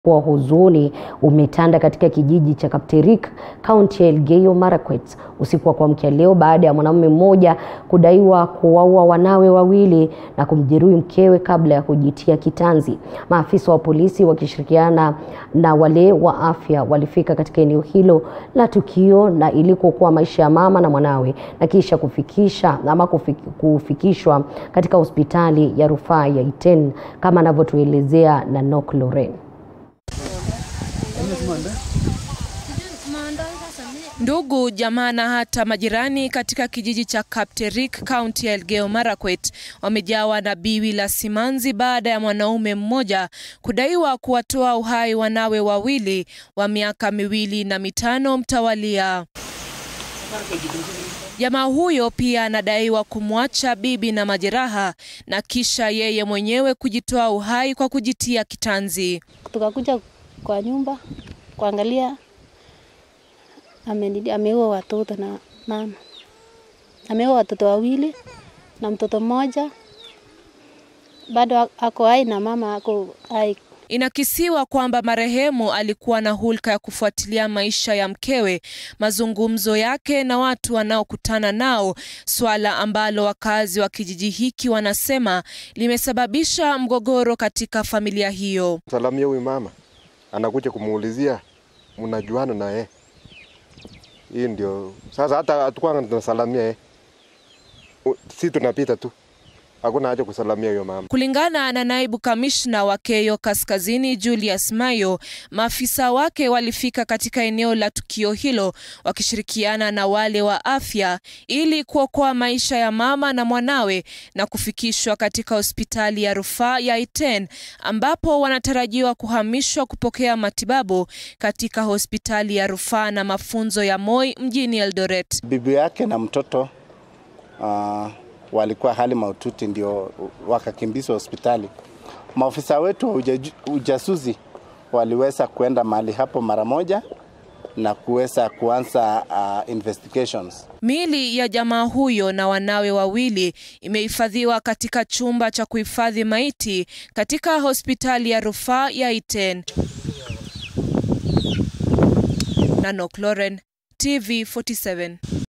wa huzuni umetanda katika kijiji cha Kapterik, kaunti ya Elgeyo Marakwet usiku wa kuamkia leo baada ya mwanamume mmoja kudaiwa kuwaua wanawe wawili na kumjeruhi mkewe kabla ya kujitia kitanzi. Maafisa wa polisi wakishirikiana na wale wa afya walifika katika eneo hilo la tukio na ili kuokoa maisha ya mama na mwanawe na kisha kufikisha ama kufikishwa katika hospitali ya rufaa ya Iten kama anavyotuelezea Nanok Loren. Ndugu, jamaa na hata majirani katika kijiji cha Kapterik, kaunti ya Elgeyo Marakwet wamejawa na biwi la simanzi baada ya mwanaume mmoja kudaiwa kuwatoa uhai wanawe wawili wa miaka miwili na mitano mtawalia. Jamaa huyo pia anadaiwa kumwacha bibi na majeraha na kisha yeye mwenyewe kujitoa uhai kwa kujitia kitanzi. Tukakuja kwa nyumba kuangalia ameua watoto na mama, ameua watoto wawili na mtoto mmoja bado ako hai na mama ako hai. Inakisiwa kwamba marehemu alikuwa na hulka ya kufuatilia maisha ya mkewe, mazungumzo yake na watu wanaokutana nao, swala ambalo wakazi wa kijiji hiki wanasema limesababisha mgogoro katika familia hiyo. Salamia huyu mama anakuja kumuulizia mnajuana na yeye. Hii ndio sasa, hata hatukuwa tunasalamia yeye, si tunapita tu, hakuna haja kusalamia huyo mama. Kulingana na naibu kamishna wa Keyo Kaskazini Julius Mayo, maafisa wake walifika katika eneo la tukio hilo wakishirikiana na wale wa afya ili kuokoa maisha ya mama na mwanawe na kufikishwa katika hospitali ya rufaa ya Iten ambapo wanatarajiwa kuhamishwa kupokea matibabu katika hospitali ya rufaa na mafunzo ya Moi mjini Eldoret. Bibi yake na mtoto uh, walikuwa hali mahututi, ndio wakakimbizwa hospitali. Maafisa wetu wa ujasusi waliweza kuenda mahali hapo mara moja na kuweza kuanza uh, investigations. Miili ya jamaa huyo na wanawe wawili imehifadhiwa katika chumba cha kuhifadhi maiti katika hospitali ya rufaa ya Iten. Nanok Loren, TV 47.